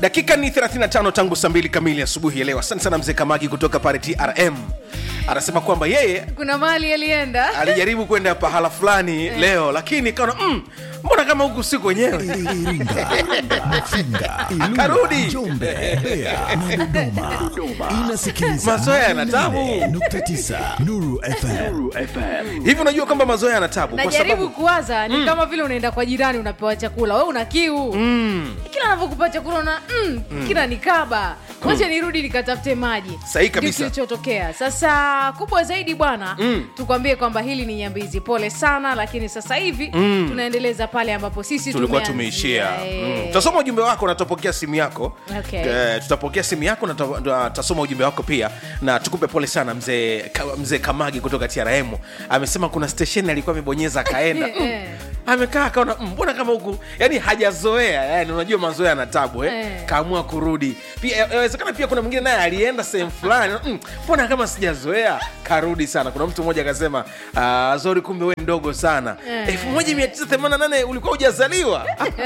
dakika ni 35 tangu saa mbili kamili asubuhi ya leo asante sana mzee kamagi kutoka pale trm anasema kwamba yeye kuna mali alienda alijaribu kwenda pahala fulani leo lakini kaona mm, mbona kama huku si kwenyewe Iringa, Mafinga, Karudi. Ilula, Njombe, Mbeya na Dodoma. Inasikiliza Mazoea yana tabu. 88.9 Nuru FM. hivi unajua kwamba mazoea yana tabu kwa najaribu sababu kuwaza ni kama vile unaenda kwa jirani unapewa chakula we una kiu mm, kila anavyokupa chakula una mm, kila nikaba wacha nirudi nikatafute maji Sahihi Ndio kabisa. kilichotokea sasa kubwa zaidi bwana Mm. tukwambie kwamba hili ni nyambizi pole sana lakini sasa hivi Mm. tunaendeleza pale ambapo sisi tulikuwa tumeanzia. tumeishia Eh. mm. tutasoma ujumbe wako na tutapokea simu yako Okay. Eh, tutapokea simu yako na tuta- tuta- tutasoma ujumbe wako pia na tukupe pole sana mzee Ka- mzee kamagi kutoka trm amesema kuna stesheni alikuwa amebonyeza akaenda mm. Eh. amekaa akaona "Mm, mbona kama huku yani hajazoea yani unajua mazoea na tabu eh? Eh. kaamua kurudi pia ya- yawezekana pia kuna mwingine naye alienda sehemu fulani "Mm, mbona kama sijazoea karudi sana kuna mtu mmoja akasema "Ah, zori kumbe we mdogo sana Eh. elfu moja mia tisa themanini na nane ulikuwa hujazaliwa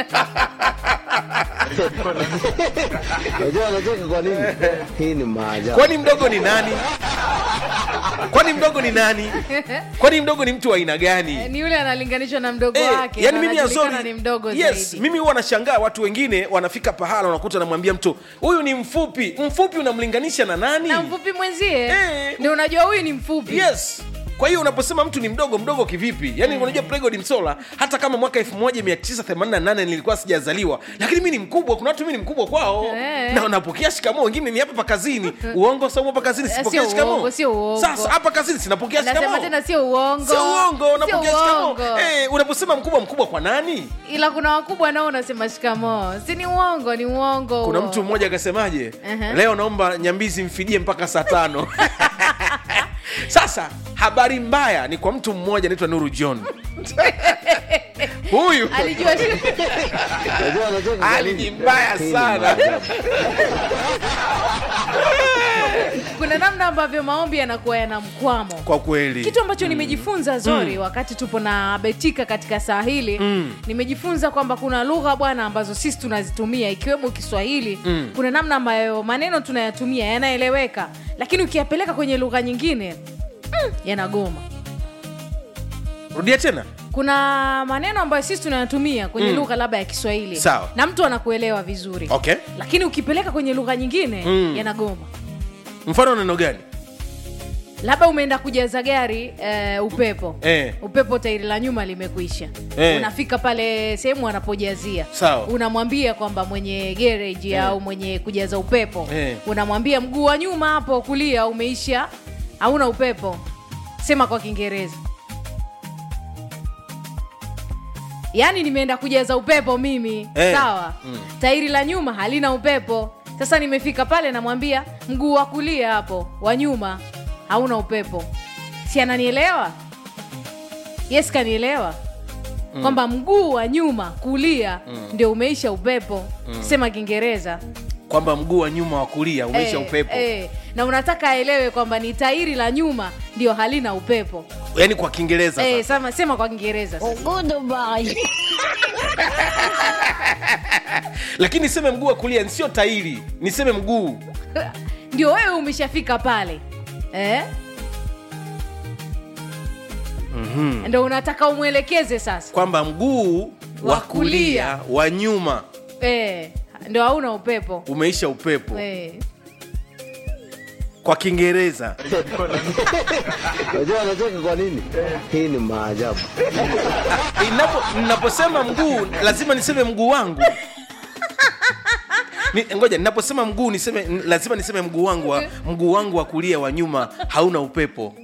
Unajua anacheka kwa nini? Hii ni maajabu. kwani mdogo ni nani kwani mdogo ni nani kwani mdogo ni mtu wa aina gani ni yule analinganishwa na mdogo Eh, wake yani na mimi anajulikana Azori, ni mdogo yes, zaidi mimi huwa nashangaa watu wengine wanafika pahala wanakuta namwambia mtu huyu ni mfupi mfupi unamlinganisha na nani na mfupi mwenzie Eh. ndio unajua huyu ni mfupi yes kwa hiyo unaposema mtu ni mdogo mdogo kivipi yaani unajua pregod msola hata kama mwaka 1988 nilikuwa sijazaliwa lakini mi ni mkubwa kuna watu mi ni mkubwa kwao Eh. na unapokea shikamoo wengine ni hapa pa kazini uongo saumu hapa kazini Eh, sipokea sio shikamoo uongo, sio uongo. sasa hapa kazini sinapokea nasema shikamoo tena sio uongo sio uongo unapokea Sio shikamoo uongo. eh, unaposema mkubwa mkubwa kwa nani ila kuna wakubwa nao unasema shikamoo si ni uongo ni uongo kuna huo. mtu mmoja akasemaje Aha. leo naomba nyambizi mfidie mpaka saa tano sasa habari mbaya ni kwa mtu mmoja anaitwa nuru john huyu alijua Unajua anacheka kwa hali nini? ni mbaya Hii ni sana maajabu. kuna namna ambavyo maombi yanakuwa yana mkwamo kwa kweli kitu ambacho nimejifunza zori wakati tupo na betika katika saa hili nimejifunza kwamba kuna lugha bwana ambazo sisi tunazitumia ikiwemo kiswahili kuna namna ambayo maneno tunayatumia yanaeleweka lakini ukiyapeleka kwenye lugha nyingine mm, yanagoma rudia tena kuna maneno ambayo sisi tunayatumia kwenye Mm. lugha labda ya kiswahili Sawa. na mtu anakuelewa vizuri okay lakini ukipeleka kwenye lugha nyingine Mm. yanagoma mfano neno gani labda umeenda kujaza gari eh, upepo Eh. upepo tairi la nyuma limekwisha Eh. unafika pale sehemu anapojazia Sawa. unamwambia kwamba mwenye gereji au mwenye kujaza upepo Eh. unamwambia mguu wa nyuma hapo kulia umeisha hauna upepo sema kwa kiingereza yaani nimeenda kujaza upepo mimi Eh. sawa Mm. tairi la nyuma halina upepo sasa nimefika pale namwambia mguu wa kulia hapo wa nyuma hauna upepo si ananielewa yes kanielewa mm. kwamba mguu wa nyuma kulia mm. ndio umeisha upepo mm. sema kiingereza kwamba mguu wa nyuma wa kulia umeisha Eh, upepo eh, na unataka aelewe kwamba ni tairi la nyuma ndio halina upepo yaani kwa kiingereza eh, sasa. sema, sema kwa kiingereza sasa. lakini niseme mguu wa kulia sio tairi niseme mguu ndio wewe umeshafika pale eh? mm-hmm. ndo unataka umwelekeze sasa kwamba mguu wa Wa kulia. kulia wa nyuma eh, ndo hauna upepo umeisha upepo eh. kwa kiingereza Unajua anacheka kwa nini? Hii ni maajabu. Inapo- ninaposema mguu lazima niseme mguu wangu Ni, ngoja ninaposema mguu niseme n- lazima niseme mguu wangu wa, mguu wangu wa kulia wa nyuma hauna upepo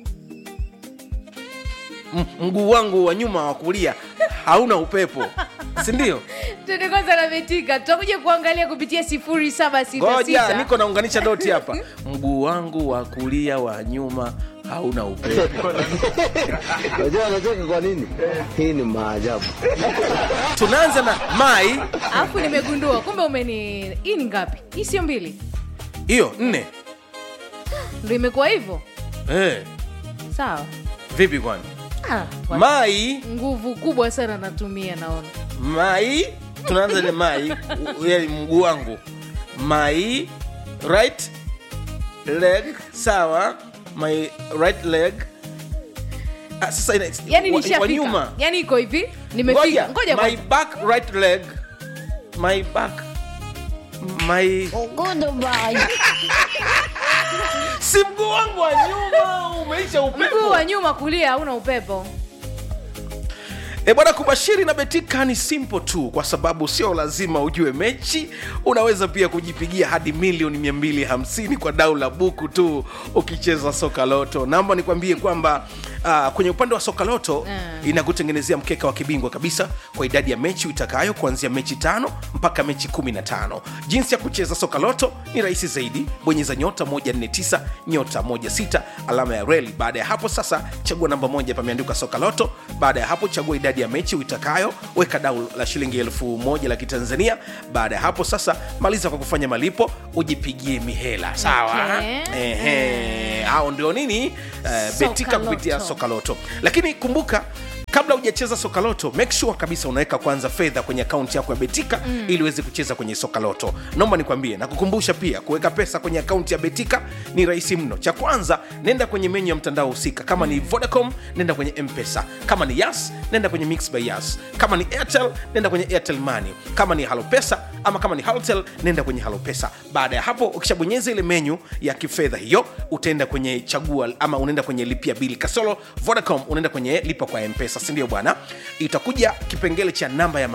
M- mguu wangu wa nyuma wa kulia hauna upepo sindio Twende kwanza na betika tutakuja kuangalia kupitia sifuri saba sita ngoja sita niko naunganisha doti hapa mguu wangu wa kulia wa nyuma hauna upepo Unajua anacheka kwa nini? Hii ni maajabu. tunaanza na mai alafu nimegundua kumbe umeni hii ni ngapi hii sio mbili hiyo nne ndo imekuwa hivyo eh, sawa vipi kwani ah, wa- mai nguvu kubwa sana natumia naona mai tunaanza ile mai u- yaani mguu wangu my right leg sawa my right leg ah, sasa ina, yani wa- wa nishafika nyuma yani iko hivi nimefika ngoja my kwanza. back right leg my back my si mguu wangu wa nyuma umeisha mguu upepo wa nyuma kulia hauna upepo E bwana, kubashiri na Betika ni simple tu, kwa sababu sio lazima ujue mechi. Unaweza pia kujipigia hadi milioni 250 kwa dau la buku tu ukicheza soka loto. Naomba nikwambie kwamba uh, kwenye upande wa soka loto Mm. inakutengenezea mkeka wa kibingwa kabisa kwa idadi ya mechi uitakayo kuanzia mechi tano mpaka mechi 15. Jinsi ya kucheza soka loto ni rahisi zaidi, bonyeza nyota 149 nyota 16 alama ya reli. Baada ya hapo sasa, chagua namba moja, pameandikwa soka loto. Baada ya hapo, chagua idadi ya mechi uitakayo, weka dau la shilingi elfu moja la Kitanzania. Baada ya hapo sasa, maliza kwa kufanya malipo, ujipigie mihela. Sawa? Okay. Ehe, hao ndio nini? Eh, Soka betika kupitia Loto. soka loto lakini kumbuka kabla hujacheza soka loto make sure kabisa unaweka kwanza fedha kwenye akaunti yako ya betika mm. ili uweze kucheza kwenye soka loto naomba nikwambie na kukumbusha pia kuweka pesa kwenye akaunti ya betika ni rahisi mno cha kwanza nenda kwenye menyu ya mtandao husika kama ni vodacom nenda kwenye mpesa kama ni yas nenda kwenye mix by yas kama ni airtel nenda kwenye airtel money kama ni halopesa ama kama ni haltel nenda kwenye halopesa baada ya hapo ukishabonyeza ile menyu ya kifedha hiyo utaenda kwenye chagua ama unaenda kwenye lipia bili kasolo vodacom unaenda kwenye lipa kwa mpesa sindio bwana itakuja kipengele cha namba ya